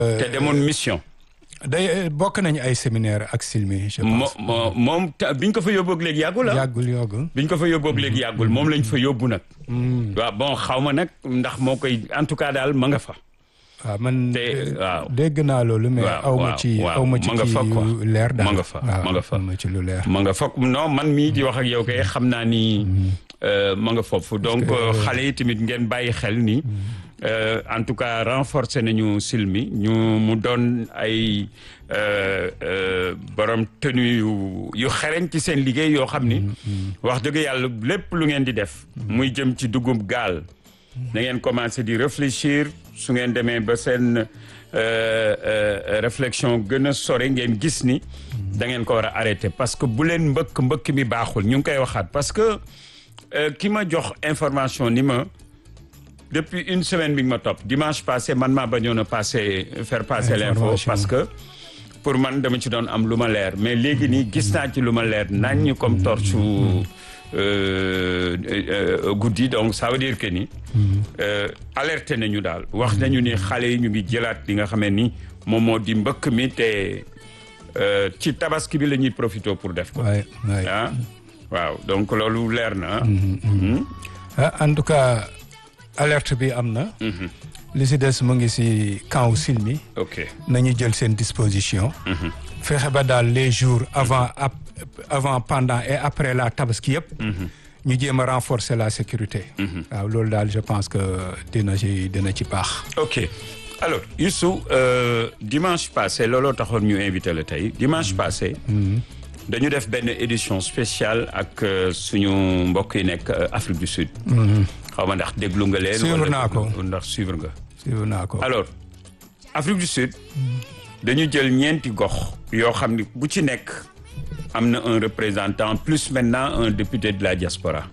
te demoon mission. day bokk nañu ay séminaire ak Silmi je mo pense. mo- moom ta- biñ ko fa yóbboog léegi yàggul ah. yàggul yàggul. biñ ko fa yóbboog léegi yàggul moom lañ fa yóbbu nag. waaw bon xaw ma nag ndax moo koy en tout cas daal ma nga fa. waaw man te waaw. dégg naa loolu mais waaw, aw ma waaw, ci waaw. aw ma ci Ma nga fa kii quoi. yu leer daal Ma nga fa, waaw, ma nga fa. aw ma ci lu leer. ma nga foog non man mii di wax ak yow kay xam naa ni euh, ma nga foofu donc euh, xale yi tamit ngeen bàyyi xel ni euh, en tout cas renforcer nañu silmi ñu mu doon ay euh, euh, borom tenue yu yu xereñ ci seen liggéey yoo xam ni wax dëgg yàlla lépp lu ngeen di def muy jëm ci dugub gaal na ngeen commencé di réfléchir su ngeen demee ba seen euh, euh, réflexion gën a sore ngeen gis ni da ngeen ko war a arrêté parce que bu leen mbëkk mbëkk mi baaxul ñu ngi koy waxaat parce que euh, ki ma jox information ni ma depuis une semaine bi nga ma topp dimanche passé man maa bañoon a passé faire passer l'info Information. parce que pour man dama ci doon am lu ma leer mais léegi nii gis naa ci lu ma leer naññ comme torche euh, euh, guddi donc ça veut dire que ni euh, alerté nañu daal wax nañu ni xale yi ñu ngi jëlaat li nga xamee ni moom moo di mbëkk mi te euh, ci tabaski bi la ñuy profité pour def ko waay waay. ah waaw donc loolu leer na ah. ah en tout cas alerte bi am na. li si des mu ngi si camp Silmi. ok nañu jël seen disposition. fexe ba daal les jours avant ap avant pendant et après la tabaski yëpp. ñu jéem a renforcer la sécurité. waaw loolu daal je pense que dina ci dina ci baax. ok alors Youssou euh, dimanche passé looloo taxoon ñu invité la tey dimanche passé dañu def benn édition spéciale ak euh, suñu mbokk yi nekk euh, Afrique du Sud xaw ma ndax déglu nga leen Suivre wala naa ko. ndax suivre nga suivre naa ko. alors Afrique du Sud dañu jël ñeenti gox yoo xam ni bu ci nekk am na un représentant plus maintenant un député de la diaspora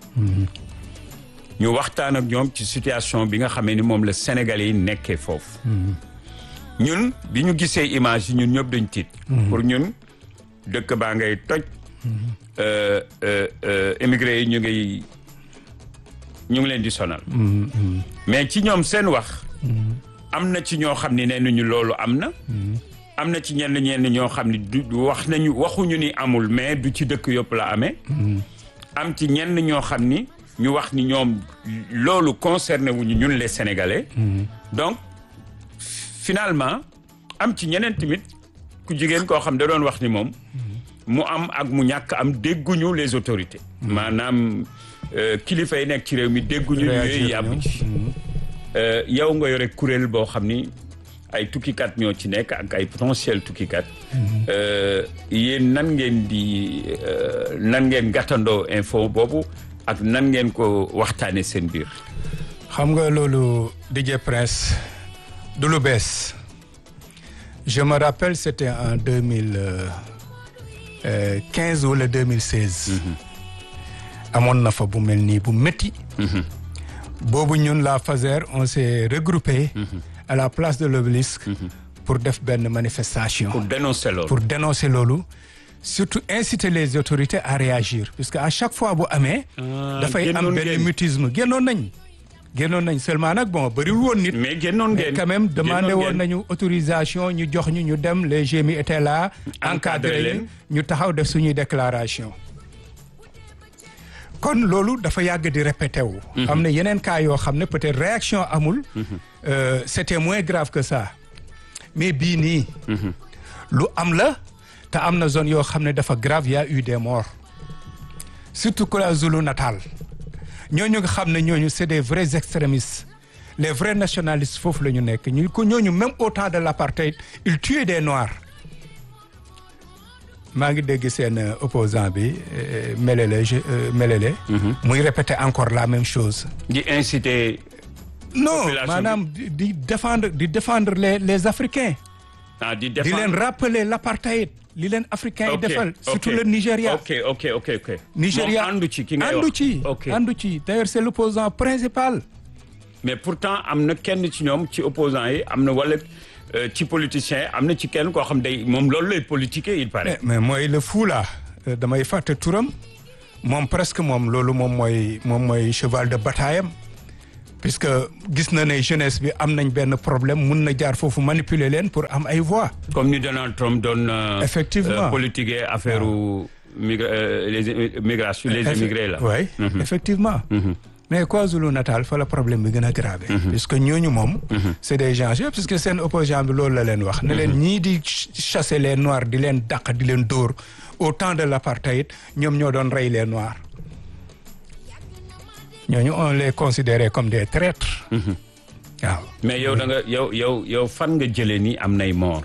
ñu waxtaan ak ñoom ci situation bi nga xamee ni moom la Sénégalais yi nekkee foofu ñun bi ñu gisee image yi ñun ñëpp dañ tiit pour ñun dëkk baa ngay toj euh, euh, euh, émigré yi ñu ngi ñu ngi leen di sonal mais ci ñoom seen wax am na ci ñoo xam ni nee nañu loolu am na am na ci ñenn ñenn ñoo xam ni du du wax nañu waxuñu ni amul mais du ci dëkk yëpp la amee am ci ñenn ñoo xam ni ñu wax ni ñoom loolu concerné wuñu ñun les sénégalais donc finalement am ci ñeneen tamit ku jigéen koo xam da doon wax ni moom mu am ak mu ñàkk am dégguñu les autorités maanaam euh, kilifa yi nekk ci réew mi dégguñu Réagir yooyu yàbbu ñoom. ci Euh, yow nga yore kuréel boo xam ni ay tukkikat ñoo ci nekk ak ay potentiel tukkikat Euh, yéen nan ngeen di euh, nan ngeen gàttandoo info boobu ak nan ngeen ko waxtaane seen biir xam nga loolu DJ Prince du lu bees je me rappelle c'était en deux mille quinze wala deux mille seize. amoon na fa bu mel nii bu métti. boobu ñun la FASER on s'est regroupé. à la place de l'obélisque pour def benn manifestation. pour dénoncer loolu pour dénoncer loolu surtout inciter les autorités à réagir puisque à chaque fois bu amee. dafay am génnoon benn ngeen. mutisme génnoon nañ. génnoon nañ seulement nag bon bëriwul woon nit. mais génnoon mais ngeen quand même demandé génnoon woon ngeen. nañu autorisation ñu jox ñu ñu dem les GMI étaient là. Encadré encadré leen. leen ñu taxaw def suñuy déclaration. kon loolu dafa yàgg di répété wu. am na yeneen cas yoo xam ne peut-être réaction amul. Euh, c'était moins grave que ça. mais bii nii. lu am la te am na zone yoo xam ne dafa grave y a eu des morts. surtout que la Zulu Natal ñooñu nga xam ne ñooñu c'est des vrais extrémistes les vrais nationalistes foofu la ñu nekk ñu ko ñooñu même au temps de l'apartheid ils tuaient des noirs maa ngi dégg seen euh, opposant bi euh, Melele je euh, Melele. muy répéter encore la même chose. di inciter non Population bi. maanaam di di défendre di défendre les les Africains. ah di di défendre leen rappeler l'apartheid li leen africains yi Ok, defal surtout ok. le Nigeria. ok ok ok ok Nigeria moom àndu ci ki ngay àndu wax ci ok àndu ci d'ailleurs c'est l'opposant principal. mais pourtant am na kenn ci ñoom ci opposants yi am na wala euh, ci politiciens yi am na ci kenn koo xam day moom loolu lay politiquer il paraît. mais mais mooy le fou là euh, damay fàtte turam moom presque moom loolu moom mooy moom mooy cheval de bataille am puisque gis na ne jeunesse bi am nañ benn problème mun na jaar foofu manipuler leen pour am ay voix comme ni Donald Trump doon. euh, Effectivement. euh, politiquer affaire migra euh, les migrations les immigrés là. oui effectivement mais KwaZulu Natal fa la problème bi gën a grave puisque ñooñu moom c'est des gens yëpp puisque seen opposant bi loolu la leen wax ne leen ñii di chasser les noirs di leen dàq di leen dóor au temps de l'apartheid ñoom ñoo doon rey les noirs ñooñu on les considérait comme des traîtres waaw mais yow da nga yow yow yow fan nga jëlee ni am nay mort.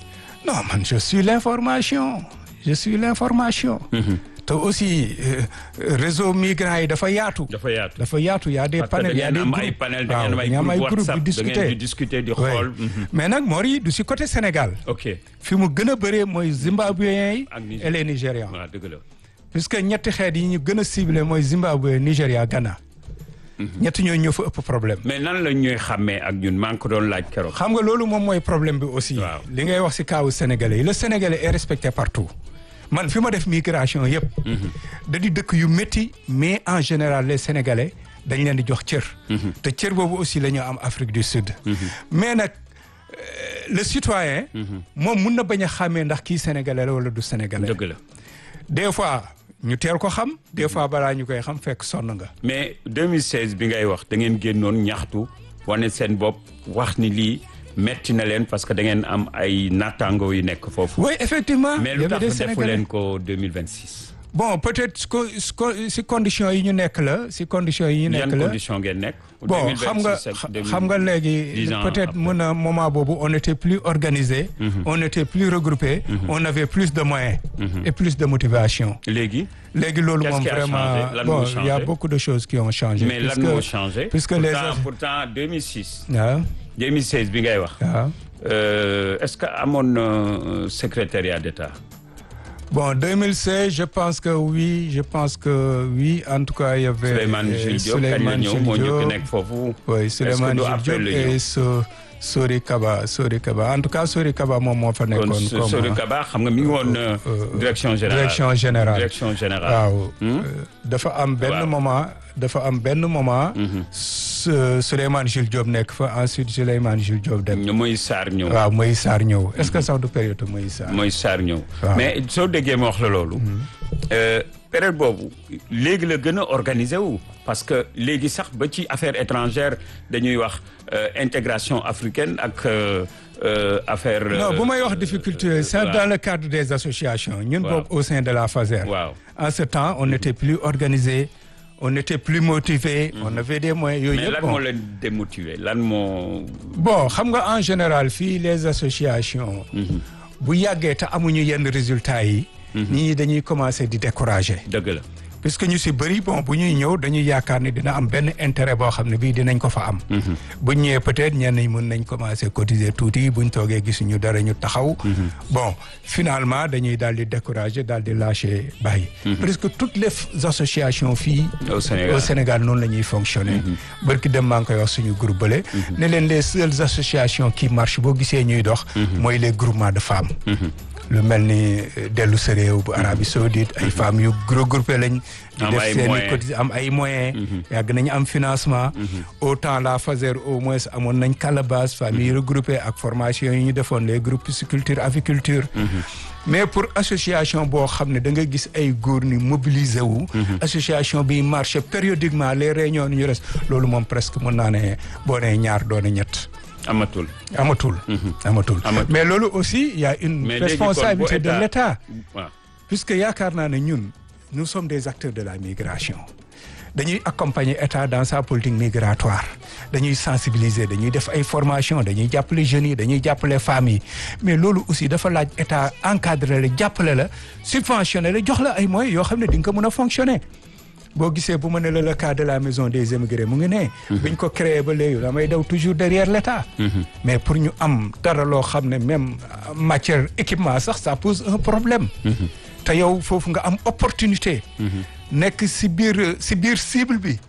non man je suis l'information je suis l'information te aussi euh, réseau migrants yi dafa yaatu dafa yaatu. dafa yaatu y a des parce que da panels y a des ngeen am groupes ay panel da waaw ngeen am ay dañu am ay groupe groupe WhatsApp di da ngeen di discuter discuter di Oui. xool. mhm. mais nag Mori du si côté Sénégal ok fi mu gën a bëree mooy Zimbabwéens yi Ak Niger- et les Nigérians waaw dëgg la. puisque ñetti xeet yi ñu gën a ciblé mooy Zimbabwe Nigéria Ghana ñetti ñooñu ñoo fa ëpp problème mais nan la ñuy xàmmee ak ñun maa ngi ko doon laaj keroog. xam nga loolu moom mooy problème bi aussi Waaw. li ngay wax si kaawu sénégalais yi le sénégalais est respecté partout man fi ma def migration yëpp da di dëkk yu métti mais en général les sénégalais dañ leen di jox cër te cër boobu aussi la ñu am Afrique du Sud mais nag euh, le citoyen moom mun na bañ a xàmmee ndax kii sénégalais la wala du sénégalais dëgg la des fois ñu teel ko xam des fois balaa ñu koy xam fekk sonn nga mais 2016 bi ngay wax da ngeen génnoon ñaxtu wane seen bopp wax ni lii metti na leen parce que da ngeen am ay nattaango yu nekk foofu. oui effectivement mais il y lu avait des tax defu Sénégalais. leen ko 2026. bon peut-être si co- si co- si conditions yi ñu nekk la si conditions yi ñu yan nekk la condition ngeen nekk. bon xam nga 2026 ak xam nga 2010 léegi ans peut-être après. mën a moment boobu on était plus organisé on était plus regroupé on avait plus de moyens et plus de motivation léegi. léegi loolu Qu'est-ce moom qui a vraiment changé? Lan bon moo il y a changé? beaucoup de choses qui ont changé mais lan puisque- moo changé. puisque les pourtant pourtant 2006. waaw 2016 bi ngay wax. waaw Euh, est-ce que amoon na euh, secrétariat d'État. bon 2016 je pense que oui je pense que oui en tout cas il y avait Souleymane euh, Jules Diop kañ la Souleymane ñëw Jules moo njëkk Diop. nekk foofu. oui Souleymane du Jules après Diop la ñëw? et so Sori Kaba Sori Kaba en tout cas Sori Kaba moom moo fa kon nekkoon so- Sori Kaba xam nga mi ngi woon euh, direction générale. direction générale direction générale. waaw euh, dafa am benn Waaw. moment dafa am benn moment Su- Souleymane Jules Diop nekk fa ensuite Souleymane Jules Diop dem ñu Moïse Sarr ñëw. waaw Moïse Sarr ñëw est-ce que sax du période Moïse Sarr Moïse Sarr ñëw. Waaw. mais soo déggee ma wax la loolu. euh, période boobu léegi la gën a organiser wu. parce que léegi sax ba ci affaire étrangère dañuy wax euh, intégration africaine ak euh, euh, affaire. non bu may wax difficulté c'est waaw. dans le cadre des associations ñun Waaw. boobu au sein de la FASER waaw en ce temps on était plus organisé on était plus motivé on avait des moyens yooyu mais yëpp lan bon moo leen démotiver lan moo. bon xam nga en général fii les associations bu yàggee te amuñu yenn résultats yi nit ñi dañuy commencer di décourager dëgg la. puisque ñu si bëri bon bu ñuy ñëw dañuy yaakaar ni dina am benn intérêt boo xam ne bii dinañ ko fa am bu ñëwee peut-être ñenn ñi mën nañ commencer cotiser tuuti buñ toogee gisuñu dara ñu taxaw bon finalement dañuy daal di décourager daal di lâcher bàyyi presque toutes les f- associations fii Au Sénégal. au Sénégal noonu la ñuy fonctionner barki dem maa ngi koy wax suñu groupe bële ne leen les seules associations qui marchent boo gisee ñuy dox mooy les groupements de femmes lu mel ni euh, dellu sa réew bu Arabie Saoudite ay femmes yu regroupé lañ di Am def ay seen moyens. i cotis am ay moyens yàgg nañu am financement autant la FASER au moins amoon nañ calebasse famille regroupée ak formation yi ñu defoon les groupes pisciculture aviculture mais pour association boo xam ne da nga gis ay góor ni mobiliser wu association bi marché périodiquement les réunions ni ñu res loolu moom presque mën naa ne boo nee ñaar doone ñett amatul. amatul amatul Amatul. mais loolu aussi il y a une Mais léegi kon bu responsabilité de état- l'État waaw puisque yaakaar naa ne ñun nous sommes des acteurs de la migration dañuy accompagner état dans sa politique migratoire dañuy sensibiliser dañuy def ay formation dañuy jàppale jeunes yi dañuy jàppale femmes yi mais loolu aussi dafa laaj état encadré la jàppale la subventionné la jox la ay moyens yoo xam ne di nga ko mën a fonctionner boo gisee bu ma ne la le cas de la maison des émigrés mu ngi ne. biñ ko créé ba léegi damay daw toujours derrière l'état mais pour ñu am dara loo xam ne même euh, matière équipement sax ça pose un problème. te yow foofu nga am opportunité. nekk si biir si biir cible bi.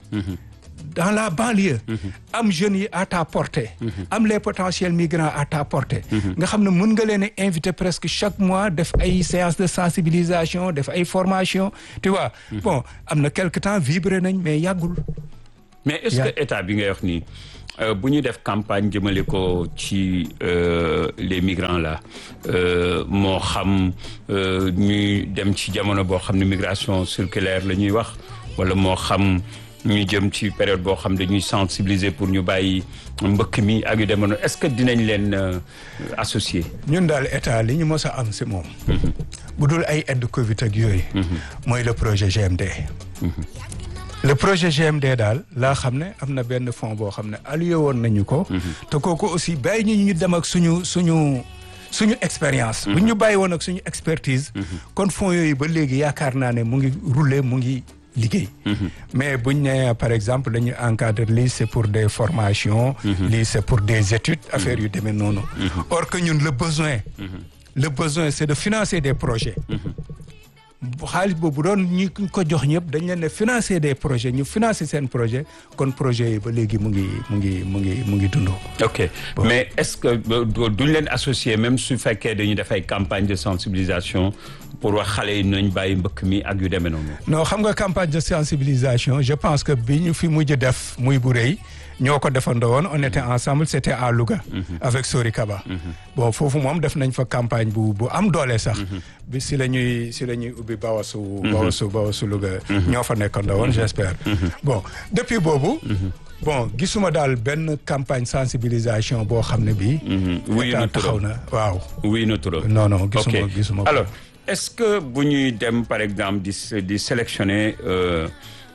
dans la banlieue. am jeunes yi à ta portée. am les potentiels migrants à ta portée. nga xam ne mën nga leen a inviter presque chaque mois def ay séances de sensibilisation def ay formation tu vois. bon am na quelque temps vibré nañ mais yàggul. mais est-ce que état bi ngay wax nii bu ñu def campagne jëmale ko ci les migrants là moo xam ñuy dem ci jamono boo xam ne migration circulaire la ñuy wax wala moo xam ñu jëm ci période boo xam dañuy sensibiliser pour ñu bàyyi mbëkk mi ak yu demoon est-ce que dinañ leen associer. ñun daal état li ñu mës a am si moom. bu dul ay aide Covid ak yooyu. mooy le projet GMD. le projet GMD daal laa xam ne am na benn fonds boo xam ne alloué woon nañu ko. te kooku aussi bàyyi ñu ñu dem ak suñu suñu suñu expérience. bu ñu bàyyi woon ak suñu expertise. kon fonds yooyu ba léegi yaakaar naa ne mu ngi rouler mu ngi. liggéey mais buñ ne par exemple dañuy encadrer lii c'est pour des formations lii c'est pour des études affaires yu demee noonu or que ñun le besoin le besoin c'est de financer des projets xaalis boobu doon ñu ko jox ñëpp dañ leen ne financer des projets ñu financer seen projet kon projet yi ba léegi mu ngi mu ngi mu ngi mu ngi dund ok mais est-ce que duñ leen associer même su fekkee dañuy def ay campagne de sensibilisation pour wax xale yi nañ bàyyi mbëkk mi ak yu demee noonu. non xam nga campagne de sensibilisation je pense que bi ñu fi mujj def muy bu rëy ñoo ko defandoo woon on était ensemble c'était à Louga. avec Sori Kaba. bon foofu moom def nañ fa campagne bu bu am doole sax. bi si la ñuy si la ñuy ubbi Bawasu. Bawasu Bawasu Louga. ñoo fa nekkandoo woon j'espère. bon depuis boobu. bon gisuma daal benn campagne sensibilisation boo xam ne bii. wuyu na taxaw na waaw. wuyu na turam. non non gisuma gisuma alors est-ce que bu ñuy dem par exemple di di sélectionner euh,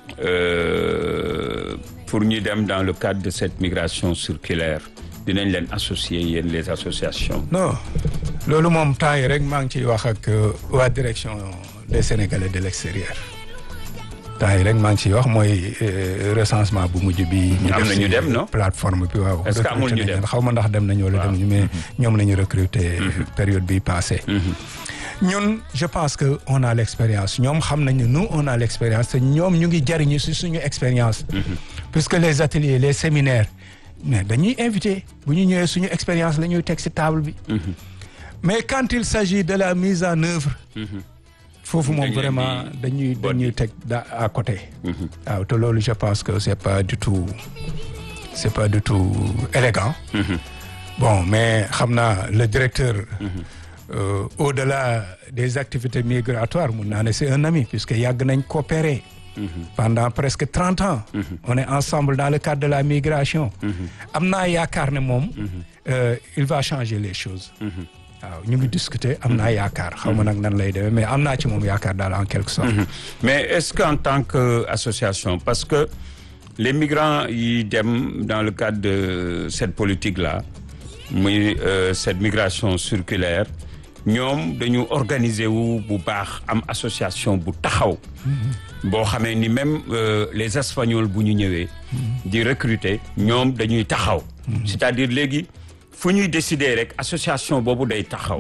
euh, pour ñu dem dans le cadre de cette migration circulaire dinañ leen associer yéen les associations. non loolu moom temps yi rek maa ngi ciy wax ak waa direction des Sénégalais de l'extérieur. temps yi rek maa ngi ciy wax mooy recensement bu mujj bi. ñu am na ñu dem non plateforme bi waaw. est-ce que amul ñu dem xaw ma ndax dem nañu wala dem ñu mais ñoom la ñu recruter. période bi passée. ñun je pense que on a l'expérience ñoom xam nañu nous on a l'expérience te ñoom ñu ngi jariñu ci suñu expérience. puisque les ateliers les séminaires mais dañuy invité bu ñu ñëwee suñu expérience la ñuy teg ci table bi. mais quand il s'agit de la mise en œuvre. foofu moom vraiment dañuy dañuy teg da à côté. waaw te loolu je pense que c'est pas du tout c'est pas du tout élégant. bon mais xam naa le directeur. Euh, au-delà des activités migratoires mun naa ne c'est un ami puisque yàgg nañ coopérer. pendant presque trente ans. on est ensemble dans le cadre de la migration. am naa yaakaar ne moom. il va changer les choses. waaw ñu ngi discuter am naa yaakaar xaw ma nag nan lay demee mais am naa ci moom yaakaar daal en quelque sorte. mais est-ce que en tant que association parce que les migrants yi dem dans le cadre de cette politique là muy euh, cette migration circulaire ñoom dañu organiser wu bu baax am association bu taxaw. boo xamee ni même euh, les espagnols bu ñu ñëwee. di recruter ñoom dañuy taxaw. c'est-à-dire léegi. fu ñuy décider rek association boobu day taxaw.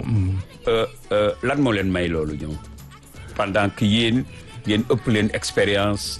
lan moo leen may loolu ñoom. pendant que yéen ngeen ëpp leen expérience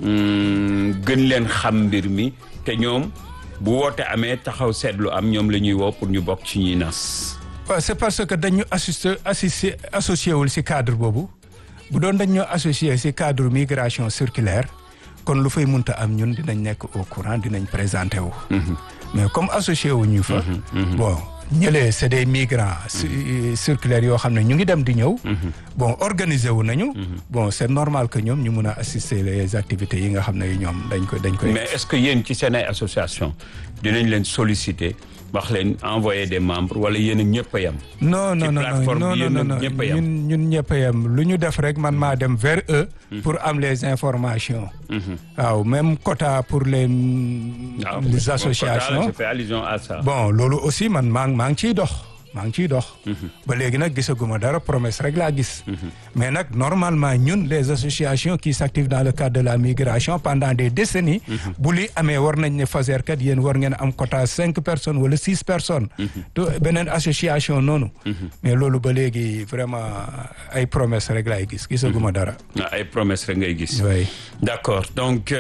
gën leen xam mbir mi te ñoom bu woote amee taxaw seetlu am ñoom la ñuy woo pour ñu bokk ci ñuy nas. waaw c'est parce que dañu assister assister associé wul ci cadre boobu bu doon dañ ñoo associé ci cadre migration circulaire kon lu fay munta am ñun dinañ nekk au courant dinañ présenter wu. mais comme associé wu ñu fa. bon ñëlee c'est des migrants circulaires yoo xam ne ñu ngi dem di ñëw. bon organiser wu nañu. bon c'est normal que ñoom ñu mun a assister les activités yi nga xam ne ñoom dañ ko dañ koy. mais est-ce que yéen ci seen ay association dinañ leen solliciter wax leen envoyer des membres wala yéen a ñëpp a yem. non non non non non non ñun ñun ñëpp a yem lu ñu def rek man maa dem vers eux. pour am les informations. waaw même quota pour les. les associations je fais allusion à ça. bon loolu aussi man maa maa ngi ciy dox maa ngi ciy dox. ba léegi nag gisaguma dara promesse rek laa gis. mais nag normalement ñun les associations qui s'activent dans le cadre de la migration pendant des décennies. bu li amee war nañ ne Fazer kat yéen war ngeen am quota cinq personnes wala six personnes. te beneen association noonu. mais loolu ba léegi vraiment ay promesse rek laay gis gisaguma dara. ay promesse rek ngay gis. oui d'accord donc.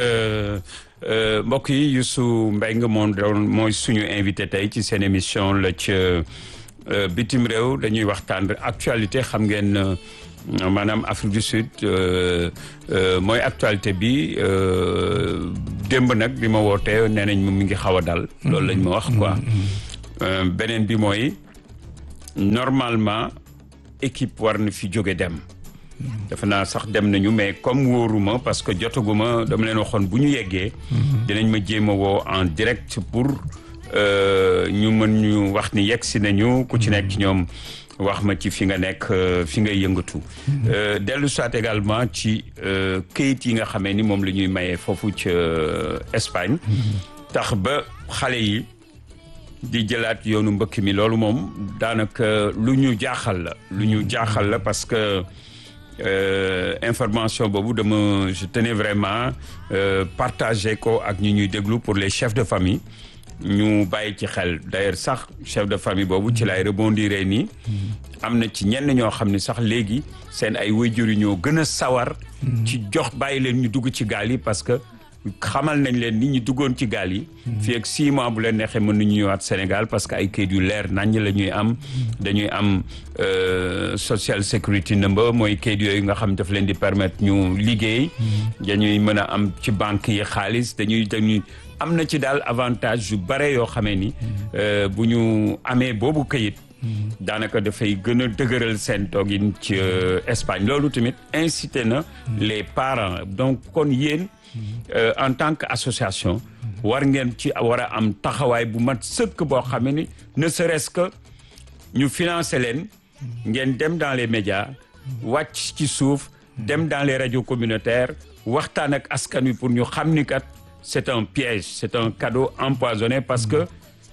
mbokk yi Youssou Mbengue moom doon mooy suñu invité tey ci seen émission la ca bitim réew dañuy waxtaan actualité xam ngeen maanaam Afrique du Sud mooy actualité bi démb nag bi ma wootee nee nañ ma mi ngi xaw a dal. loolu lañ ma wax quoi. beneen bi mooy normalement équipe war na fi jóge dem. defe naa sax dem nañu mais comme wóoruma parce que jotaguma dama leen waxoon bu ñu yeggee. dinañ ma jéem a woo en direct pour ñu mën ñu wax ni yegg si nañu ku ci nekk ci ñoom wax ma ci fi nga nekk fi ngay yëngatu. dellu soit également ci këyit yi nga xamee ni moom la ñuy maye foofu ca Espagne. tax ba xale yi di jëlaat yoonu mbëkk mi loolu moom daanaka lu ñu jaaxal la. lu ñu jaaxal la parce que. Euh, information boobu dama je tenais vraiment euh, partager ko ak ñi ñuy déglu pour les chefs de famille ñu bàyyi ci xel d'ailleurs sax chef de famille boobu ci lay rebondir nii am na ci ñenn ñoo xam ne sax léegi seen ay waajur yi ñoo gën a sawar ci jox bàyyi leen ñu dugg ci gaal yi parce que xamal nañ leen ni ñu duggoon ci gaal yi fii ak six mois bu leen neexee mën nañu ñëwaat Sénégal parce que ay kayit yu leer nañ la ñuy am dañuy am social security number mooy kayit yooyu nga xam daf leen di permettre ñu liggéey dañuy mën a am ci banque yi xaalis dañuy dañuy am na ci daal avantage yu bare yoo xamee ni bu ñu amee boobu kayit daanaka dafay gën a dëgëral seen toogin ci Espagne loolu tamit incité na les parents donc kon yéen Euh, en tant que association war ngeen ci war a am taxawaay bu mat sëkk boo xam ni ne serait-ce que ñu financer leen ngeen dem dans les médias wàcc ci suuf dem dans les radios communautaires waxtaan ak askan wi pour ñu xam ni kat c'est un piège c'est un cadeau empoisonné parce que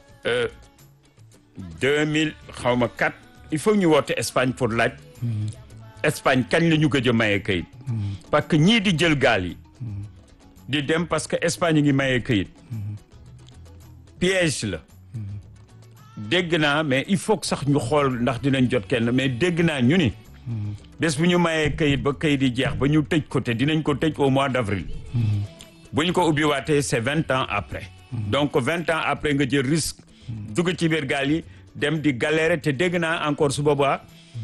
deux mille xaw ma quatre il faut ñu woote Espagne pour laaj Espagne kañ la ñu gëj a maye kayit parce que ñii di jël gaal yi di dem parce que Espagne ngi maye këyit piège la dégg naa mais il faut que sax ñu xool ndax dinañ jot kenn mais dégg naa ñu ni bés bu ñu mayee këyit ba këyit yi jeex ba ñu tëj ko te dinañ ko tëj au mois d'avril bu ñu ko ubbi waatee c'est vingt ans après donc vingt ans après nga jël risque dugg ci biir gaal yi dem di galérer te dégg naa encore su boobaa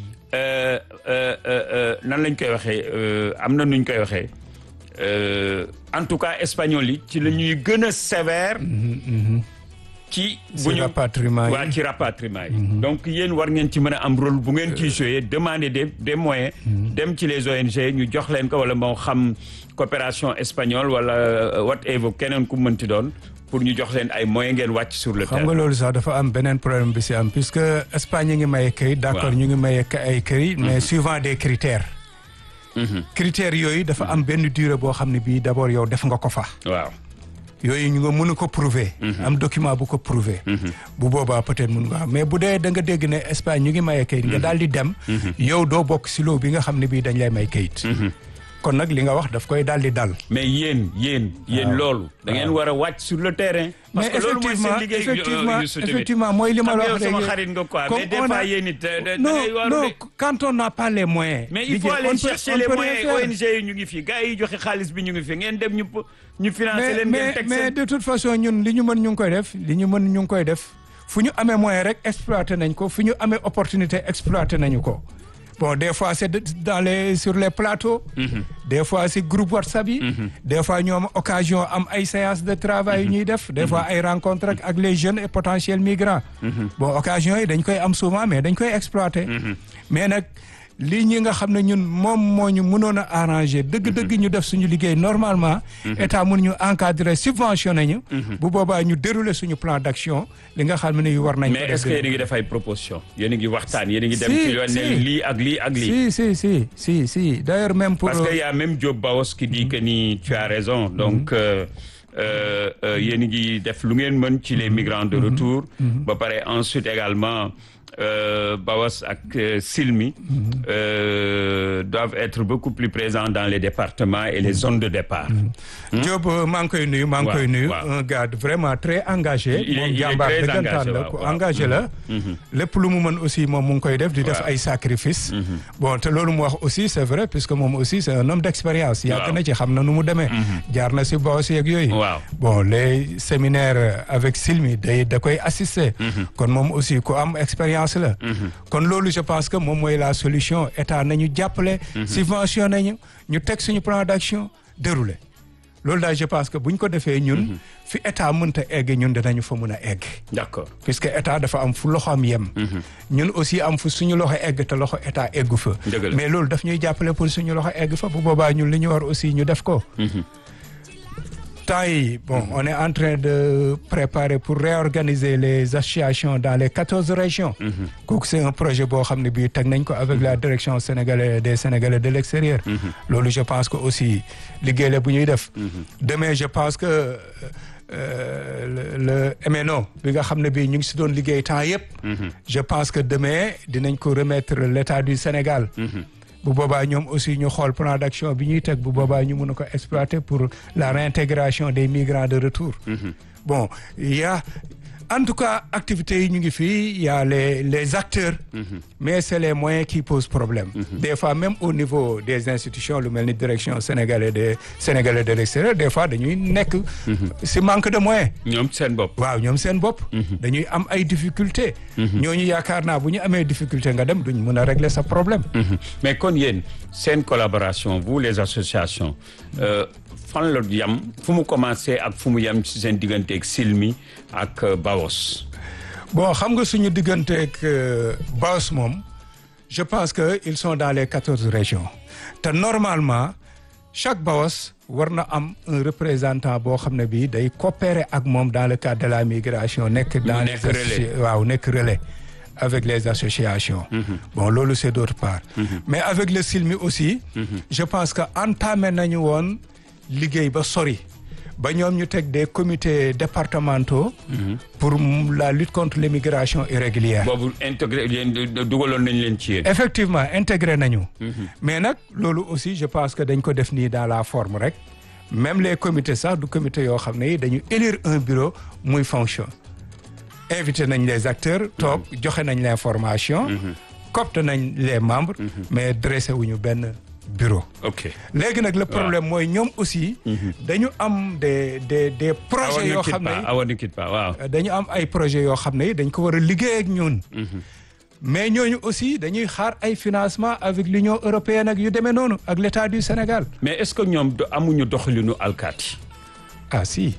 nan lañ koy waxee am na nuñ koy waxee Euh, en tout cas espagnol yi ci la ñuy gën a sévère. ci bu ñu rapatriement yi waa ci rapatriement yi. donc yéen war ngeen ci mën a am rôle bu ngeen ciy jouer demander des des moyens. dem ci les ONG ñu jox leen ko wala moo xam coopération espagnole wala whatever keneen ku mënti doon pour ñu jox leen ay moyens ngeen wàcc sur le terrain. xam nga loolu sax dafa am beneen problème bi si am puisque Espagne ñu ngi maye këyit. d'accord ñu ngi maye ay këyit. mais suivant des critères. critères yooyu dafa am benn durée boo xam ne bii d'abord yow def nga ko fa. waaw yooyu ñu nga mën ko prouver. am document bu ko prouver. bu boobaa peut-être mun nga mais bu dee da nga dégg ne Espagne ñu ngi maye kayit nga daal di dem. yow doo bokk si loo bi nga xam ne bii dañ lay may kayit. kon nag li nga wax daf koy daal di dal. mais yéen yéen yéen loolu. da ngeen war a wàcc sur le terrain. parce que loolu mooy seen liggéey effectivement effectivement mooy li ma la wax sama xarit nga quoi mais des fois yéen it non non quand on n'a pas les moyens. mais il faut aller chercher les moyens ONG yi ñu ngi fi gars yi joxe xaalis bi ñu ngi fi ngeen dem ñu ñu financer leen ngeen teg mais de toute façon ñun li ñu mën ñu ngi koy def li ñu mën ñu ngi koy def fu ñu amee moyen rek exploiter nañ ko fu ñu amee opportunité exploiter nañu ko. bon des fois c'est dans les sur les plateaux. des fois c'est groupe WhatsApp yi. des fois ñu am occasion am ay séances de travail yu ñuy def. des fois ay rencontres ak les jeunes et potentiels migrants. bon occasion yi dañ koy am souvent mais dañ koy exploiter. mais nag lii ñi nga xam ne ñun moom moo ñu mënoon a arranger dëgg-dëgg ñu def suñu liggéey normalement. état mun ñu encadrer subventionné ñu. bu boobaa ñu dérouler suñu plan d'action li nga xam ne yu war nañ. mais est-ce que yéen a ngi def ay propositions yéen a ngi waxtaan yéen a ngi dem. ci yoon ne lii ak lii ak lii. si si si si si d'ailleurs même pour. parce que y a même Diop Baos qui dit que ni tu as raison donc. yéen a ngi def lu ngeen mën ci les migrants de retour. ba pare ensuite également. Euh, Bawas ak euh, Silmi euh, doivent être beaucoup plus présents dans les départements et les zones de départ. Diop maa ngi koy nuyu maa ngi koy nuyu. un gars vraiment très engagé. il est moom jàmbaar dëggantaan la ku engagé la. lépp lu mu mën aussi moom mu ngi koy def di def ay sacrifices. bon te loolu mu wax aussi c'est vrai puisque moom aussi c'est un homme d'expérience. yàgg na ci xam na nu mu demee. jaar na si Bawas yeeg yooyu. bon les séminaires avec Silmi day da koy assister. kon moom aussi ku am expérience. la kon loolu je pense que moom mooy la solution état nañu jàppale subvention nañu ñu teg suñu plan d'action déroulé loolu daal je pense que buñ ko defee ñun fi état mënta egg ñun dinañu fa mun a egg d'accord puisque état dafa am fu loxoom yem ñun aussi am fu suñu loxo egg te loxo état eggu fa Dëgg la. mais loolu daf ñuy jàppale pour suñu loxo egg fa bu boobaa ñun li ñu war aussi ñu def ko temps yi bon on est en train de préparer pour réorganiser les associations dans les quatorze régions kooku c'est un projet boo xam ne bii teg nañ ko avec la direction sénégalaise des sénégalais de l'extérieur loolu je pense que aussi liggéey la bu ñuy def demain je pense que euh, le le MNO bi nga xam ne bii ñu ngi si doon liggéey temps yëpp je pense que demain dinañ ko remettre l'état du Sénégal bu boobaa ñoom aussi ñu xool plan d'action bi ñuy teg bu boobaa ñu mën a ko exploiter pour la réintégration des migrants de retour bon il y a en tout cas activités yi ñu ngi fii il y a les les acteurs mais c'est les moyens qui posent problème des fois même au niveau des institutions lu mel ni direction sénégalais des sénégalais de l'extérieur des fois dañuy nekk si manque de moyens ñoom seen bopp waaw ñoom seen bopp dañuy am ay difficultés ñooñu yaakaar naa bu ñu amee difficulté nga dem duñ mën a régler sa problème mais kon yéen seen collaboration vous les associations euh, fan la yam fu mu commencé ak fu mu yam ci seen diggante ak Silmi ak euh, Bawos bon xam nga suñu digganteeg Baos moom je pense que ils sont dans les quatorze régions te normalement chaque Baos war na am un représentant boo xam ne bii day coopérer ak moom dans le cadre de la migration nekk dans les nekk relais. associ- waaw nekk relais avec les associations bon loolu c'est d'autre part mais avec le Silmi aussi je pense que entamé nañu woon liggéey ba sori ba ñoom ñu teg des comités départementaux pour m- la lutte contre l'immigration irrégulière boobu intégré yéen dugaloon nañ leen ci yéen effectivement intégré nañu mais nag loolu aussi je pense que dañ ko def nii dans la forme rek même les comités sax du comité yoo xam ne yi dañu élire un bureau muy fonction invité nañ les acteurs toog joxe nañ l'information copte nañ les membres mais dressé wuñu benn bureau ok léegi nag le problème mooy ñoom aussi dañu am des des des projets awa yoo ne quitte xam ne pas awa ne quitte pas waaw dañu am ay projets yoo xam ne dañ ko war a liggéey ak ñun. mais ñooñu aussi dañuy xaar ay financement avec l'Union européenne ak yu demee noonu ak l'État du Sénégal. mais est-ce que ñoom do- amuñu doxalinu alkaati ah si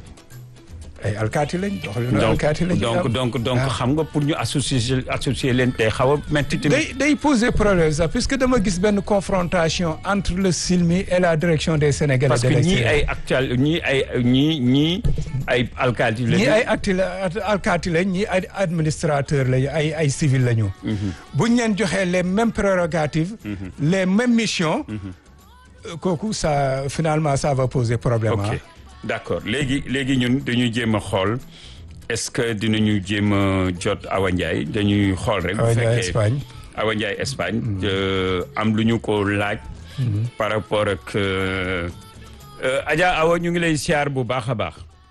ay alkaati lañ. doxalinu donc alkaati lañ donc am. donc donc Ah. xam nga pour ñu associer associer leen tey xaw a metti tamit day day poser problème sax puisque dama gis benn confrontation entre le SILMI et la direction des Sénégalais parce de que ñii l'extérieur. ay actuel ñii ay ñii ñii ay alkaati lañu ñii ay acti alkaati lañ ñii ay administrateur lañu ay ay civil lañu. buñ leen joxee les mêmes prérogatives. les mêmes missions. euh, kooku ça finalement ça va poser problème ok ah. d'accord léegi léegi ñun dañuy jéem a xool est-ce que dinañu jéem a jot Awa Ndiaye dañuy xool rek. bu Awa Ndiaye fekkee Espagne. Awa Ndiaye Espagne. euh, am lu ñu ko laaj. par rapport ak euh, euh, Adja Awa ñu ngi lay siyaar bu baax a baax.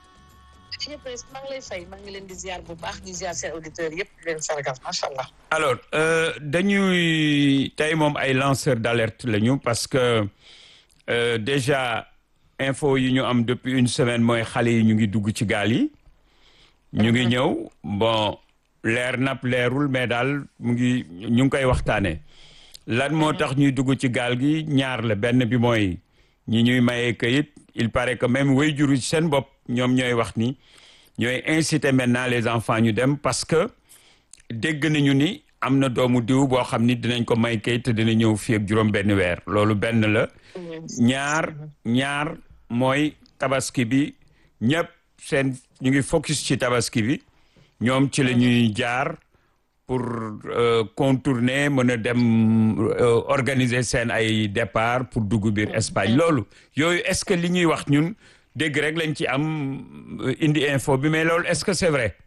suñu presse maa ngi lay fay maa ngi leen di ziar bu baax di ziar seen auditeurs yëpp di leen sargal macha allah. alors euh, dañuy tey moom ay lanceurs d'alerte lañu parce que euh, déjà info yi ñu am depuis une semaine mooy xale yi ñu ngi dugg ci gaal yi. ñu ngi ñëw bon leer nap leerul mais daal mu ngi ñu ngi koy waxtaanee. lan moo tax ñuy dugg ci gaal gi ñaar la benn bi mooy ñi ñuy mayee kayit il paraît que même waajur yi seen bopp ñoom ñooy wax ni ñooy inciter maintenant les enfants ñu dem parce que dégg nañu ni am na doomu diw boo xam ni dinañ ko may kayit te dina ñëw fii ak juróom benn weer loolu benn la ñaar ñaar mooy tabaski bi ñëpp seen ñu ngi focus ci tabaski bi ñoom ci la ñuy jaar pour euh, contourner mën a dem euh, organiser seen ay départ pour dugg biir Espagne loolu yooyu est-ce que li ñuy wax ñun dégg rek lañ ci am euh, indi info bi mais loolu est-ce que c'est vrai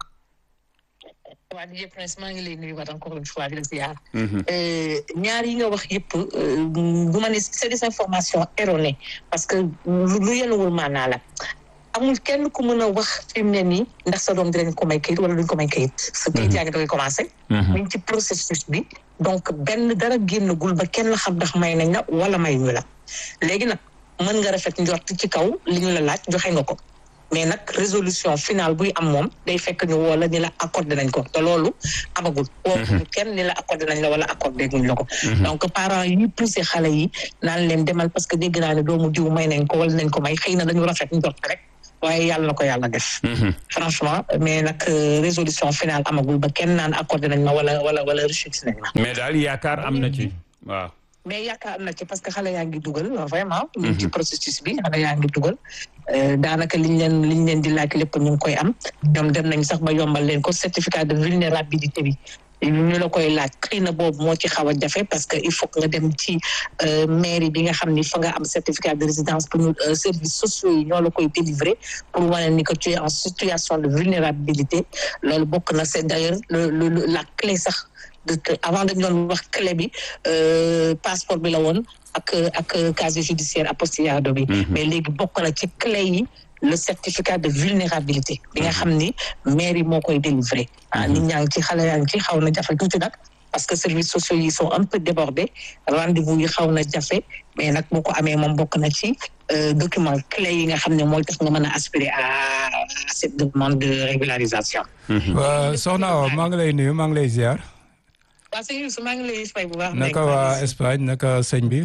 waa DJ Prince maa ngi lay nuyuwaat encore une fois di la ziar. ñaar yi nga wax yëpp bu ma ne c'est des informations erronées parce que lu lu yenuwul maanaa la amul kenn ku mën a wax fi mu ne nii ndax sa doom dinañ ko may kayit wala duñ ko may kayit. sa kayit yaa ngi doon commencé. ñu ngi ci processus bi donc benn dara génnagul ba kenn xam ndax may nañ la wala may ñu la léegi nag mën nga rafet njort ci kaw li ñu la laaj joxe nga ko. mais nag résolution finale buy am moom day fekk ñu woo la ni la accordé nañ ko te loolu amagul woo kenn ni la accordé nañ la wala accordé guñ la ko donc parents yi poussé xale yi naan leen demal parce que dégg naa ne doomu diw may nañ ko wala nañ ko may xëy na dañu rafet njort rek waaye yàlla na ko yàlla def franchement mais nag résolution finale amagul ba kenn naan accordé nañ ma wala wala wala rejeté nañ ma mais daal yaakaar am na ci waaw mais yaakaar am na ci parce que xale yaa ngi dugal vraiment ci processus bi xale yaa ngi dugal daanaka liñ leen liñ leen di laaj lépp ñu ngi koy am ñoom dem nañ sax ba yombal leen ko certificat de vulnérabilité bi ñu la koy laaj xëy na boobu moo ci xaw a jafe parce que il faut que nga dem ci mairie bi nga xam ni fa nga am certificat de résidence pour ñu services sociaux yi ñoo la koy délivrer pour wane ni que tu es en situation de vulnérabilité loolu bokk na c'est d'ailleurs le la clé sax avant dañu doon wax clé bi passeport bi la woon ak ak casier judiciaire apostillado bi mais léegi bokk na ci clé yi le certificat de vulnérabilité bi nga xam ni mairie moo koy délivrer ah nit ñaa ngi ci xale yaa ngi ci xaw na jafe tuuti nag parce que services sociaux yi sont un peu débordés rendez-vous yi xaw na jafe mais nag boo ko amee moom bokk na ci document clé yi nga xam ne mooy tax nga mën a aspirer à cette demande de régularisation soxna Awa maa ngi lay nuyu maa ngi lay ziar waaw sëñ Youssou maa ngi lay fay bu baax. naka waa Espagne naka sëñ bi.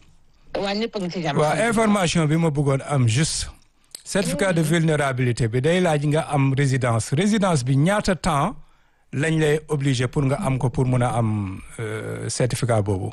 waa ñëpp a ngi ci jàmm. waa information bi ma bëggoon am juste. certificat de vulnérabilité bi day laaj nga am résidence résidence bi ñaata temps lañ lay obligé pour nga am ko pour mun a am certificat boobu.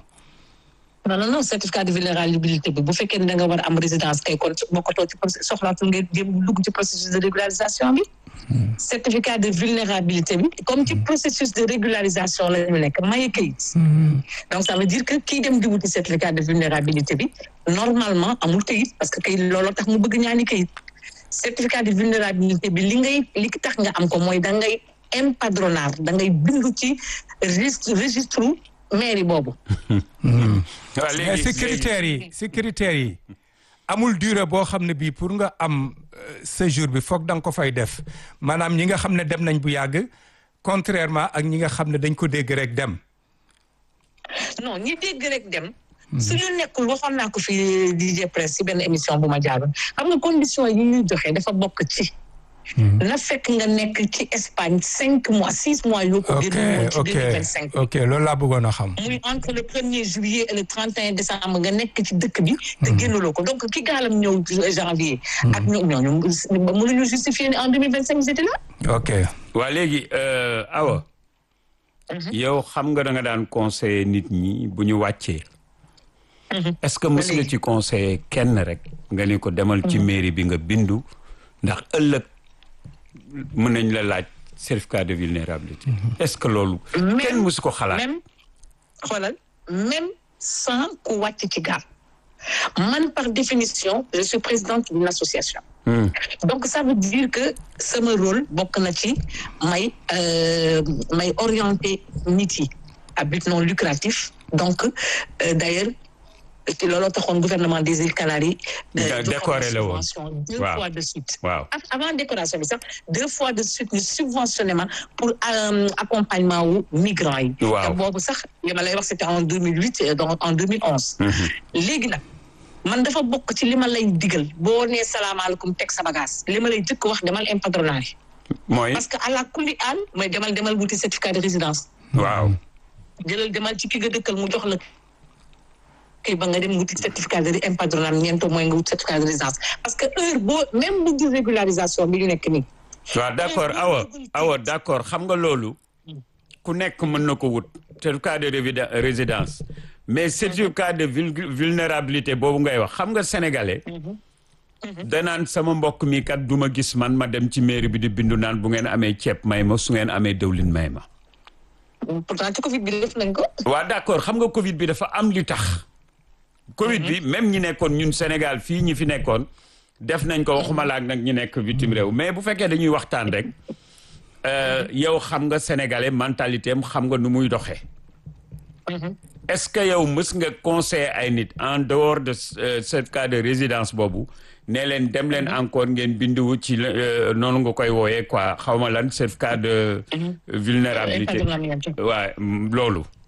non non non certificat de vulnérabilité bi bu fekkee ne da nga war a am résidence kay kon bokkatoo ci soxlaatul ngeen dugg ci processus de régularisation bi. certificat de vulnérabilité bi comme ci processus de régularisation la ñu nekk maye kayit. donc ça veut dire que kii dem di wuti certificat de vulnérabilité bi normalement amul kayit parce que kayit looloo tax mu bëgg ñaani kayit. certificat de vulnérabilité bi li ngay li tax nga am ko mooy da ngay empadronar da ngay bindu ci registre registre mairie boobu. mais si critères yi si critères yi. amul durée boo xam ne bii pour nga am séjour bi foog da nga ko fay def maanaam ñi nga xam ne dem nañ bu yàgg contrairement ak ñi nga xam ne dañ ko dégg rek dem. non ñi dégg rek dem. suñu nekkul waxoon naa ko fi DJ Presse si benn émission bu ma jaaroon xam nga condition yi ñuy joxe dafa bokk ci. na fekk nga nekk ci Espagne cinq mois six mois yoo ko génn ci deux mille vingt cinq ok loolu laa bëggoon a xam muy entre le premier juillet et le trente et un décembre nga nekk ci dëkk bi te génnuloo ko donc ki gaalam ñëw janvier ak ñoom ñooñu mënuñu justifier ne en deux mille vingt cinq j'étais là ok waa léegi Awa yow xam nga da nga daan conseiller nit ñi bu ñu wàccee est-ce que mës nga ci conseiller kenn rek nga ni ko demal ci mairie bi nga bindu ndax ëllëg mën nañ la laaj certificat de vulnérabilité est-ce que loolu kenn mësu ko xalaat même xoolal même sans ku wàcc ci gaal man par définition je suis présidente d'une association donc ça veut dire que sama rôle bokk na ci may may orienter nit yi à but non lucratif donc d'ailleurs te looloo taxoon gouvernement des îles Canaries. décoré la woon deux fois de suite. waaw avant décoration bi sax deux fois de suite ñu subventionné ma pour accompagnement wu migrants yi. waaw te boobu sax li ma lay wax c'était en deux mille huit donc en deux mille onze. léegi nag man dafa bokk ci li ma lay digal boo nee salaamaaleykum teg sa bagage li ma lay jëkk wax demal empadronage. mooy parce que à la kulli aan mooy demal demal wuti certificat de résidence. waaw. jëlal demal ci ki nga dëkkal mu jox la. kay ba nga dem wuti certificat de empadronnement ñeento mooy nga wut certificat de résidence parce que heure boo même bu di régularisation bi ñu nekk nii. waaw d'accord awa awa d'accord xam nga loolu ku nekk mën na ko wut certificat de résidence mais certificat de vulnérabilité boobu ngay wax xam nga sénégalais. danaan sama mbokk mi kat du ma gis man ma dem ci mairie bi di bindu naan bu ngeen amee ceeb may ma su ngeen amee dëwlin may ma. pourtant ci Covid bi def nañ ko. waaw d'accord xam nga Covid bi dafa am li tax. Covid bi même ñi nekkoon ñun Sénégal fii ñi fi nekkoon def nañ ko waxuma laak nag ñi nekk bitim réew mais bu fekkee dañuy waxtaan rek yow xam nga sénégalais mentalité am xam nga nu muy doxee. est-ce que yow mës nga conseiller ay nit en dehors de ce cas de résidence boobu ne leen dem leen encore ngeen binduwu ci noonu nga koy wooyee quoi xaw ma lan certificat de vulnérabilité waaw loolu.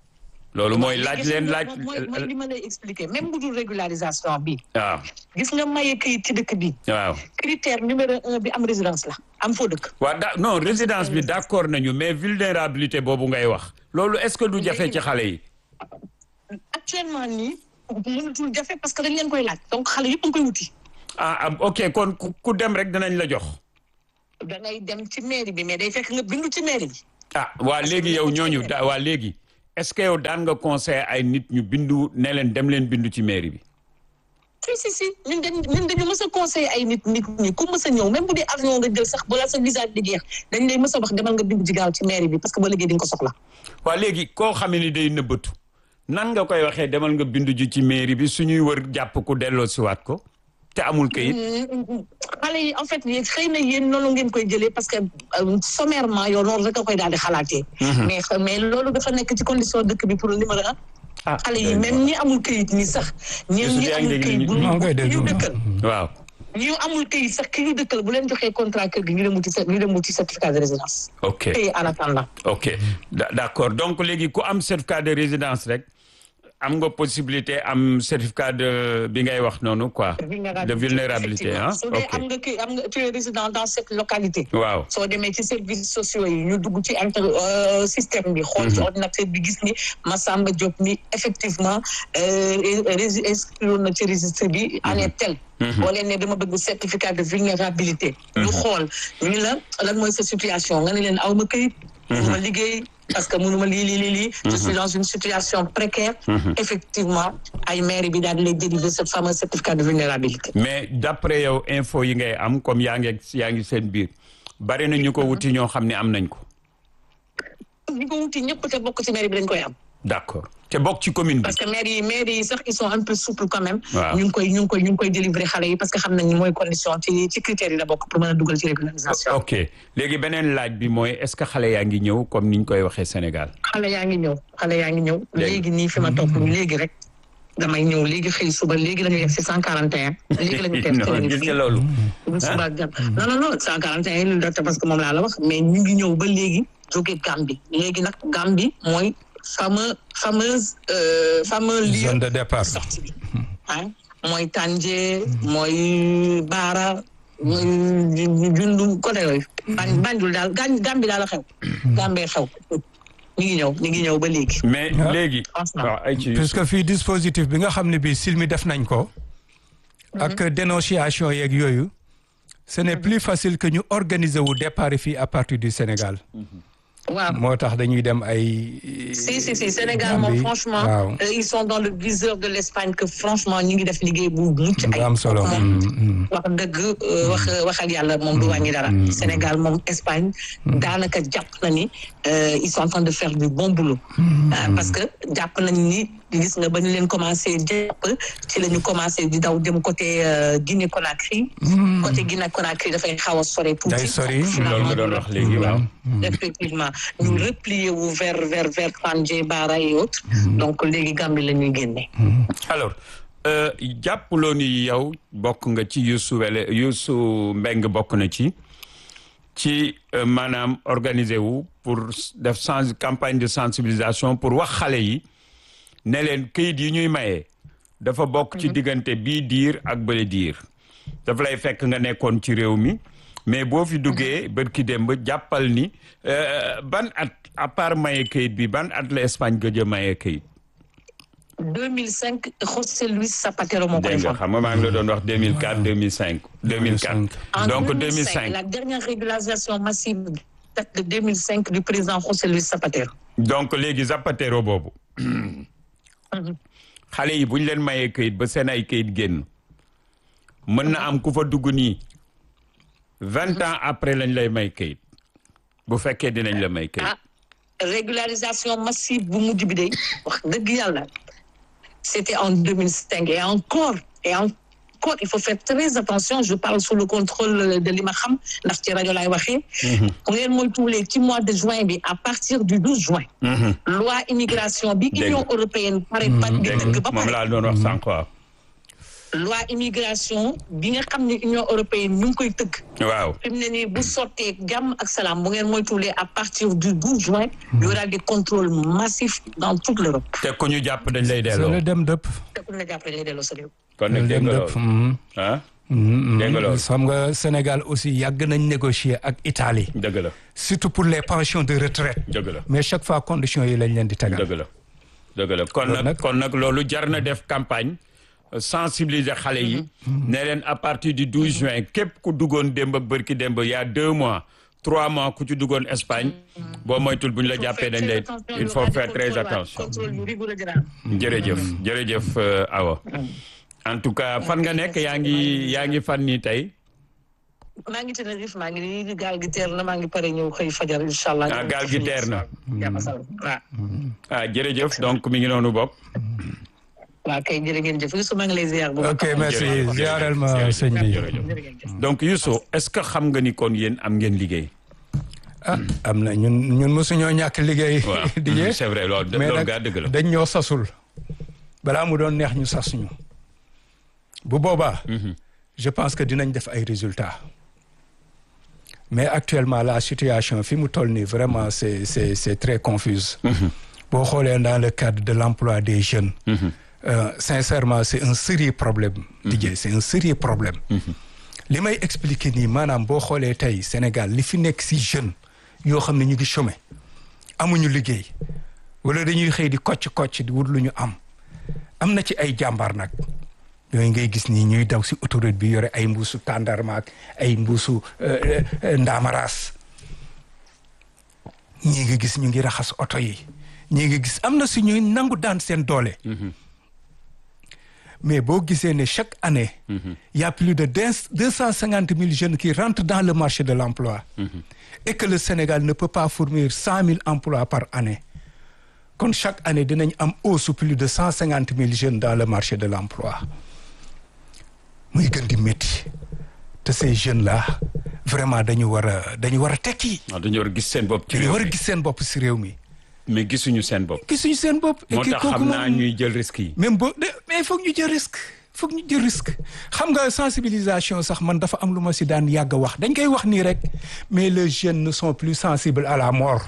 loolu mooy laaj leen laaj mooy mooy li ma lay expliquer même bu dul régularisation bi waaw gis nga maye këyit ci dëkk bi waaw critère numéro un bi am résidence la am foo dëkk waaw da non résidence bi d'accord nañu mais vulnérabilité boobu ngay wax loolu est-ce que du jafe ci xale yi actuellement nii mënatul jafe parce que dañ leen koy laaj donc xale yëpp a ngi koy wuti ah ah, ok kon ku ku dem rek dinañ la jox da ngay dem ci mairie bi mais day fekk nga bindu ci mairie bi ah waa léegi yow ñooñu da waa léegi est-ce que yow daan nga conseil ay nit ñu bindu ne leen dem leen bindu ci mairie bi si si si ñun dañ ñun dañu mës a conseillé ay nit nit ñi ku mës a ñëw même bu dee avion nga jël sax balaa sa visa di jeex dañ lay mës a wax demal nga bindu ci gaaw ci mairie bi parce que ba léegi di nga ko soxla waa léegi koo xam ni day nëbbatu nan nga koy waxee demal nga bindu ji ci mairie bi suñuy wër jàpp ku delloo siwaat ko te amul kayit xale yi en fait yéen xëy na yéen noonu ngeen koy jëlee parce que euh, sommairement yow noonu rek a koy daal di xalaatee mais mais loolu dafa nekk ci condition dëkk bi pour numéro un ah xale yi même ñi amul këyit ñi sax ñi Youssou ñi yaa ngi amul dégg këyit li bu ñu- maa ngi koy ñu déglu. dëkkal waaw ñu amul këyit sax ki ñu dëkkal bu leen joxee contrat kër gi ñu dem wuti cer- ñu dem wuti certificat de résidence ok et en attendant ok Da- d'accord donc léegi ku am certificat de résidence rek am nga possibilité am certificat de bi ngay wax noonu quoi de vulnérabilité ah su dee am ok nga kii am nga tu es résident dans cette localité waaw soo demee ci services sociaux yi ñu dugg ci inter euh, système bi xool ci ordinateur bi gis ni Massamba Diop mi effectivement rési inscrire na ci registre bi année tel boo leen ne dama bëgg certificat de vulnérabilité ñu xool ñu la lan mooy sa situation nga ne leen aw ma këyit mënuma liggéey parce que mënuma lii lii lii lii je suis dans une situation précaire effectivement ay mairie bi daal di lay dériver ce fameux certificat de vulnérabilité mais d'après yow info yi ngay am comme yaa ngi yaa ngi seen biir bari na ñu ko wuti ñoo xam ne am nañ ko ñi ko wuti ñëpp te bokk ci mairie bi dañ koy am d'accord te bokk ci commune bi parce que maire yi maire yi sax ils sont un peu souples quand même. Waaw. ñu ngi koy ñu ngi koy ñu ngi koy délivrer xale yi parce que xam nañ ni mooy condition ci ci critères yi la bokk pour mën a dugal ci régularisation. ok léegi beneen laaj bi mooy est-ce que xale yaa ngi ñëw comme niñ koy waxee Sénégal xale yaa ngi ñëw xale yaa ngi ñëw. Léegi. léegi nii fi ma toog nii léegi rek damay ñëw léegi xëy suba léegi la ñu yegg si cent quarante et un. léegi la ñu teel non gis nga loolu bu suba ak jàmm non non non cent quarante et un lu docteur parce que moom laa la wax mais ñu ngi ñëw ba léegi jóge Gambie léegi nag Gambie mooy fameux fameuse euh, fameux lieu zone de départ sortie bi ah mooy Tànje mooy Baara mooy jundu côté yooyu ban Banjul daal gan Gàmbi daal la xew Gàmbee xew ñu ngi ñëw ñu ngi ñëw ba léegi mais Ah. léegi Franchement. waaw ay ci puisque fii dispositif bi nga xam ne bii silmi def nañ ko ak dénonciation yeeg yooyu ce n'est plus facile que ñu organiser wu départ fii à partir du Sénégal waaw moo tax dañuy dem ay si si si Sénégal moom Gambie. franchement waaw euh, ils sont dans le viseur de l'Espagne que franchement ñu ngi def liggéey bu mucc bu ay am solo moom Mm, mm. wax dëgg euh, wax waxal yàlla moom du wàññi dara Sénégal moom Espagne daanaka jàpp na ni euh, ils sont en train de faire du bon boulot Ah, parce que jàpp nañ ni gis nga ba ñu leen commencé jàpp ci la ñu commencé di daw dem côté euh, Guinée Conakry côté Guinée Conakry dafay xaw a sore tuuti Day sori, loolu nga doon wax léegi waaw effectivement ñu replier wu vers vers vers Tandje Bara et autres donc léegi Gambie la ñuy génne alors euh, jàppuloo ni yow bokk nga ci Youssou Wele Youssou Mbeng bokk na ci ci euh, maanaam organiser wu pour def sens campagne de sensibilisation pour wax xale yi ne leen këyit yi ñuy maye dafa bokk ci diggante bii diir ak bële diir dafa lay fekk nga nekkoon ci réew mi mais boo fi duggee bërki démb jàppal ni euh, ban at à part maye këyit bi ban at la Espagne gëj a maye këyit 2005 José Luis Zapatero moo ko dégg nga defoon xam nga maa ngi la doon wax 2004 2005 2004 En donc 2005, 2005 la dernière régularisation massive date de 2005 du président José Luis Zapatero. donc léegi Zapatero boobu xale yi bu ñu leen mayee këyit ba seen ay këyit génn mën na am ku fa dugg nii vingt ans après lañ lay may këyit bu fekkee dinañ la may këyit ah régularisation massive bu mujj bi de wax dëgg yàlla c'était en 2005 et encore et encore il faut faire très attention je parle sous le contrôle de li ma xam ndax ci rajo laay waxee. bu ngeen moytuwulee ci mois de juin bi à partir du 12 juin. loi immigration bi Dégg Union nga. européenne pare ba di dégg dëgg ba nga moom pare. laa doon wax sànq waaw loi immigration bi nga xam ne Union européenne ñu ngi koy tëgg. waaw fi mu ne nii bu sottee jàmm ak salaam bu ngeen moytuwulee à partir du 12 juin. il y aura des contrôles massifs dans toute l'Europe. te ku ñu jàpp dañ lay c'est delloo le dem dëpp te ku la jàppale lay delloo sa réew. kon nag dégg dem nga dëpp loolu ah dégg nga loolu xam nga Sénégal aussi yàgg nañ négocier ak Italie dëgg la surtout pour les pensions de retraite dëgg la mais chaque fois conditions yi lañ leen di tegal dëgg la dëgg la kon Loolu nag nag- kon nag loolu jar na def campagne euh, sensibiliser xale yi ne leen à partir du 12 juin képp ku duggoon démb ak bërki démb y a deux mois trois mois ku ci duggoon Espagne boo moytul bu ñu la jàppee dañ lay il faut faire très attention contrôle yu rigoureux dina am. jërëjëf jërëjëf euh, Awa en tout cas fan nga nekk yaa ngi yaa ngi fan nii tey maa ngi Tenerife maa ngi nii gaal gi teer na maa ngi pare ñëw xëy fajar incha allah. Ah, gaal gi teer na. jàmm salaam waaw. ah jërëjëf donc mi ngi noonu bopp waaw kay jërë ngeen jëf Youssou maa ngi lay ziar bu baax. ok merci Jërëjëf. ziaral ma Jërëjëf. sëñ bi Jërëjëf. jërë ngeen jëf. donc Youssou est-ce que xam nga ni kon yéen am ngeen liggéey ah am na ñun ñun mosuñoo ñàkk liggéey waaw di jee c'est vrai loolu mais loolu nag gaa dëgg la dañ ñoo sasul balaa mu doon neex ñu sasuñu bu boobaa je pense que dinañ def ay résultats mais actuellement la situation fi mu toll nii vraiment c'est c'est c'est très confuse boo xoolee dans le cadre de l'emploi des jeunes euh, sincèrement c'est un sérieux problème Didier c'est un sérieux problème li may expliquer nii maanaam boo xoolee tey Sénégal li fi nekk si jeune yoo xam ne ñu ngi chômer amuñu liggéey wala dañuy xëy di kocc kocc di wut lu ñu am am na ci ay jàmbaar nag yooyu ngay gis nii ñuy daw si autoroute bi yore ay mbuusu tàndarma ak ay mbuusu euh, euh, ndaamaraas ñii nga gis ñu ngi raxas oto yi ñii nga gis am na si ñuy nangu daan seen doole mais boo gisee ne chaque année il y a plus de deux cent cinquante mille jeunes qui rentrent dans le marché de l'emploi et que le Sénégal ne peut pas fournir cent mille emplois par année kon chaque année dinañ am hausse plus de cent cinquante mille jeunes dans le marché de l'emploi muy gën di métti te ces jeunes là vraiment dañu war a dañu war a tekki waaw dañu war a gis seen bopp ci dañu réew war a mi gis seen bopp si réew mi mais gisuñu seen bopp gisuñu seen bopp et moo que tax kooku xam naa moom- ñuy jël risque yi même boo de mais foog ñu jël risque foog ñu jël risque xam nga sensibilisation sax man dafa am lu ma si daan yàgg a wax dañ koy wax nii rek mais les jeunes ne sont plus sensibles à la mort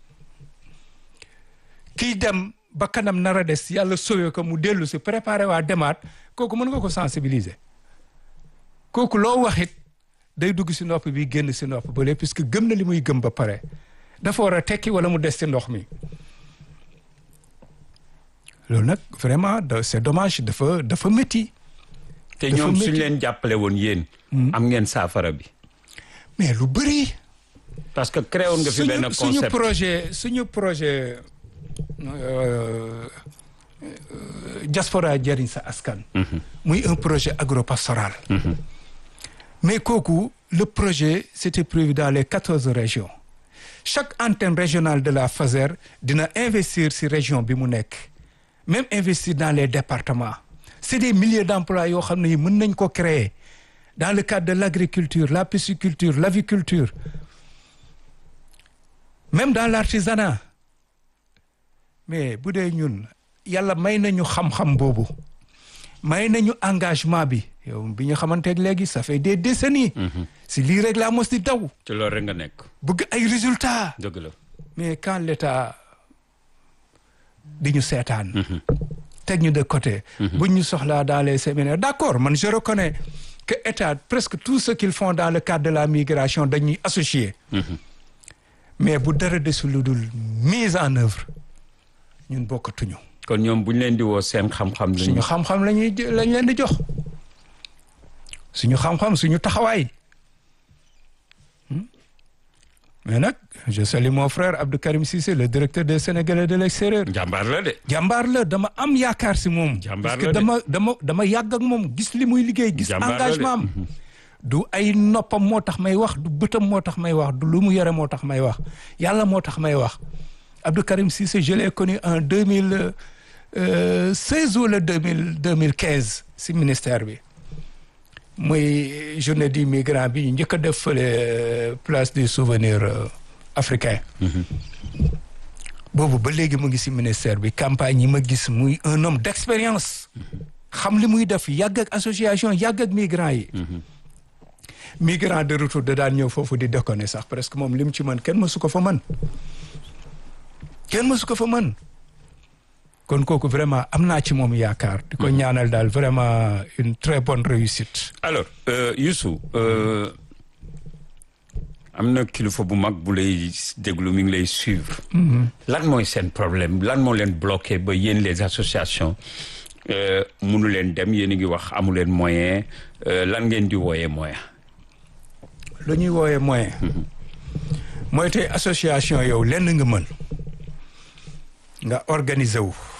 kiy dem ba kanam nar a des yàlla sauvé ko mu dellu si préparé waa demaat kooku mën nga ko sensibiliser kooku loo waxit day dugg si nopp bi génn si nopp ba léegi puisque gëm na li muy gëm ba pare dafa war a tekki wala mu des si ndox mi loolu nag vraiment da- c'est dommage dafa dafa métti te dafa ñoom suñ métti. leen jàppale woon yéen am ngeen saafara bi mais lu bëri parce que créé woon nga fi benn suñu suñu concept projet suñu projet euh, euh, diaspora jëriñ sa askan muy un projet agropastoral mais kooku le projet c'était prévu dans les quatorze régions chaque antenne régionale de la FASER dina investir ci région bi mu nekk même investir dans les départements c'est des milliers d'emplois yoo xam ne yi mën nañ ko créer dans le cadre de l'agriculture la pisciculture l'aviculture même dans l'artisanat mais bu dee ñun yàlla may nañu xam-xam boobu may nañu engagement bi yow bi ñu xamanteeg léegi ça fait des décennies si lii rek laa mos di daw ci loolu rek nga nekk bëgg ay résultats dëgg la mais quand l'État di ñu seetaan teg ñu de côté buñ ñu soxlaa dans les séminaires d'accord man je reconnais que État presque tout ce qu'ils font dans le cadre de la migration dañuy associé mais bu dara desul lu dul mise en œuvre ñun bokkatuñu kon ñoom bu ñu leen di woo seen xam-xam suñu lañu xam-xam lañuy lañ leen di jox suñu xam-xam suñu taxawaay Hmm? mais nag je salue mon frère Abdou Karim Cissé le directeur des Sénégalais de l'extérieur jàmbaar la de jàmbaar la dama am yaakaar si moom Jàmbaar parce la que de. dama dama dama yàgg ak moom gis li muy liggéey gis Jàmbaar la de. engagement am du ay noppam moo tax may wax du bëtam moo tax may wax du lu mu yore moo tax may wax yàlla moo tax may wax Abdou Karim Cissé je l'ai connu en deux mille seize wala deux mille deux mille quinze si ministère bi muy journée du migrant bi ñu njëkk a def fële place du souvenir euh, africain boobu ba léegi mu ngi si ministère bi campagne yi ma gis muy un homme d'expérience xam li muy def yàgg ak association yàgg ak migrants yi migrant de retour da daan ñëw foofu di déconner sax presque moom lim ci mën kenn mësu ko fa mën kenn mësu ko fa mën kon kooku vraiment am naa ci moom yaakaar di ko ñaanal daal vraiment une très bonne réussite alors euh, Youssou euh, am na kilifa bu mag bu lay déglu mi ngi lay suivre lan mooy seen problème lan moo leen bloqué ba yéen les associations euh, munu leen dem yéen a ngi wax amu leen moyen euh, lan ngeen di wooyee moyen lu ñuy woowee moyen mooy tey association yow lenn nga mën nga organiser wu